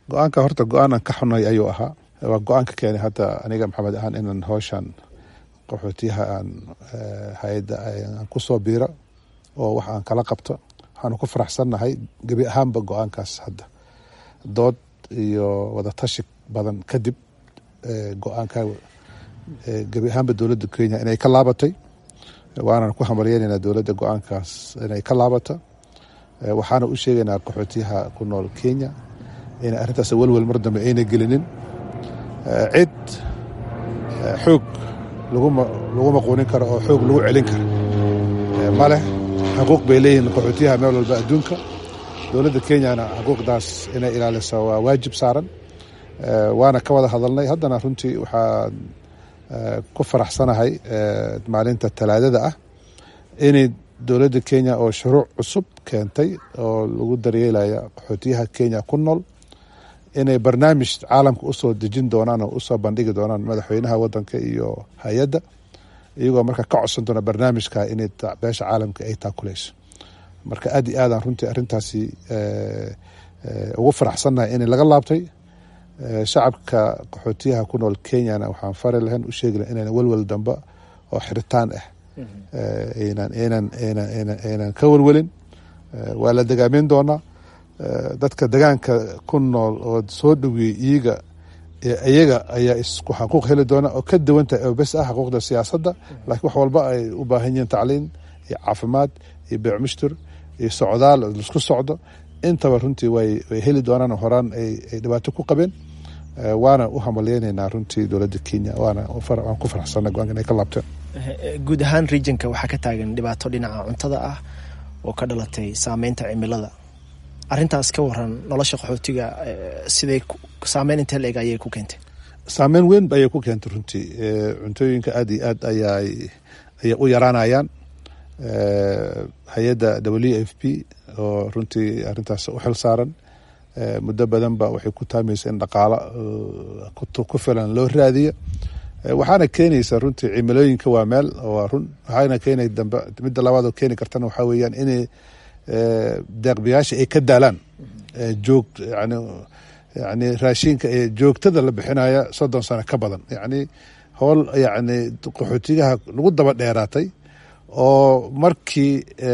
go-aanka horta go-aan aan ka xunay ayuu ahaa waa go-aanka keenay hadda aniga maxamed ahaan inaan howshan qaxootiyaha aan hay-adda aan kusoo biiro oo wax aan kala qabto waxaanu ku faraxsannahay gebi ahaanba go-aankaas hadda dood iyo wadatashi badan kadib go-aanka gebi ahaanba dowladda kenya inay ka laabatay waanan ku hamaryeynayna dowladda go-aankaas inay ka laabato waxaana u sheegaynaa qaxootiyaha ku nool kenya inay arrintaas welwel mar dambe ayna gelinin cid xoog lagu maquunin karo oo xoog lagu celin karo maleh xuquuq bay leeyihiin qaxootiyaha meel walba adduunka dowladda kenyana xuquuqdaas inay ilaaliso waa waajib saaran waana ka wada hadalnay haddana runtii waxaan ku faraxsanahay maalinta talaadada ah inay dowladda kenya oo shuruuc cusub keentay oo lagu daryeelaya qaxootiyaha kenya ku nool inay barnaamij caalamka usoo dejin doonaan oo usoo bandhigi doonaan madaxweynaha wadanka iyo hay-adda iyagoo marka ka codsan doona barnaamijka inay beesha caalamka ay taakuleyso marka aad iyo aadaan runtii arrintaasi ugu faraxsannahay in laga laabtay shacabka qaxootiyaha ku nool kenyana waxaan fari lahayn u sheegi lahayn inaan welwel dambe oo xiritaan ah aynan ka welwelin waa la degaameyn doonaa dadka degaanka ku nool oo soo dhoweeyey iyaga iyaga ayaa isku xaquuq heli doona oo ka duwantahay oo bes ah xaquuqda siyaasadda laakiin wax walba ay u baahan yihiin tacliin iyo caafimaad iyo beecmushtur iyo socdaal laisku socdo intaba runtii way heli doonaan horaan ay dhibaato ku qabeen waana u hamaleyneynaa runtii dowladda kenya waana waan ku faraxsana go-aanka inay ka laabteen guud ahaan regionka waxaa ka taagan dhibaato dhinaca cuntada ah oo ka dhalatay saameynta cimilada arrintaas ka waran nolosha qaxootiga siday saameyn intee la eg ayay ku keentay saameyn weyn ayay ku keentay runtii cuntooyinka aad iyo aad ayay ayay u yaraanayaan hay-adda w f p oo runtii arrintaas u xil saaran muddo badanba waxay ku taamaysa in dhaqaalo ku filan loo raadiyo waxaana keenaysa runtii cimilooyinka waa meel waa run waxaana keenay dambe midda labaadoo keeni kartana waxaa weeyaan inay deeqbiyaasha ay ka daalaan joog yani yani raashinka ee joogtada la bixinaya soddon sano ka badan yacni howl yacni qaxootigaha lagu daba dheeraatay oo markii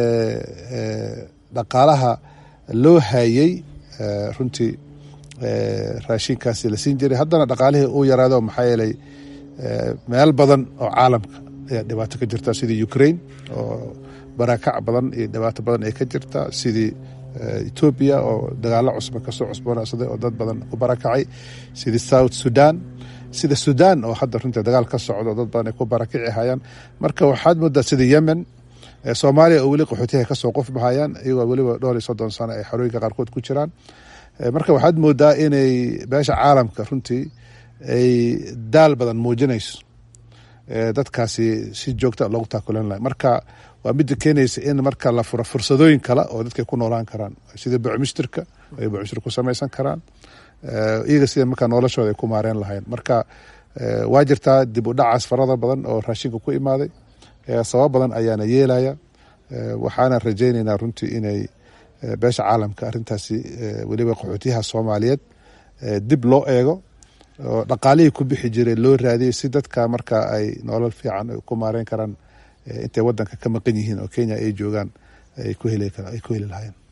dhaqaalaha loo hayey runtii raashinkaasi la siin jiray haddana dhaqaalihii uu yaraado maxaa yeelay meel badan oo caalamka ayaa dhibaato ka jirta sidii ukraine oo barakac badan iyo dhibaato badan ay ka jirta sidii etoobiya oo dagaalo cusba kasoo cusboonaysaday oo dad badan ku barakacay sidii south sudan sida sudan oo hadda runtii dagaal ka socdo dad badan ay ku barakici hayaan marka waxaad moodaa sida yemen soomaaliya oo weli qaxootiyaha kasoo qofbahayaan iyagoo weliba dhowr iyo soddon sano ay xarooyinka qaarkood ku jiraan marka waxaad moodaa inay beesha caalamka runtii ay daal badan muujinayso dadkaasi si joogta loogu taakulan lahay marka waa midda keenaysa in marka la furo fursadooyin kale oo dadkay ku noolaan karaan sida bucmushtirka ay bucmushtir ku samaysan karaan iyaga sida markaa noloshooda ay ku maareen lahayn marka waa jirtaa dib u dhacaas farada badan oo raashinka ku imaaday sabab badan ayaana yeelaya waxaana rajaynaynaa runtii inay beesha caalamka arrintaasi weliba qaxootiyaha soomaaliyeed dib loo eego oo dhaqaalihii ku bixi jiray loo raadiyay si dadka marka ay nolol fiican ku maareyn karaan intay wadanka ka maqan yihiin oo kenya ay joogaan ay ku heli lahaayeen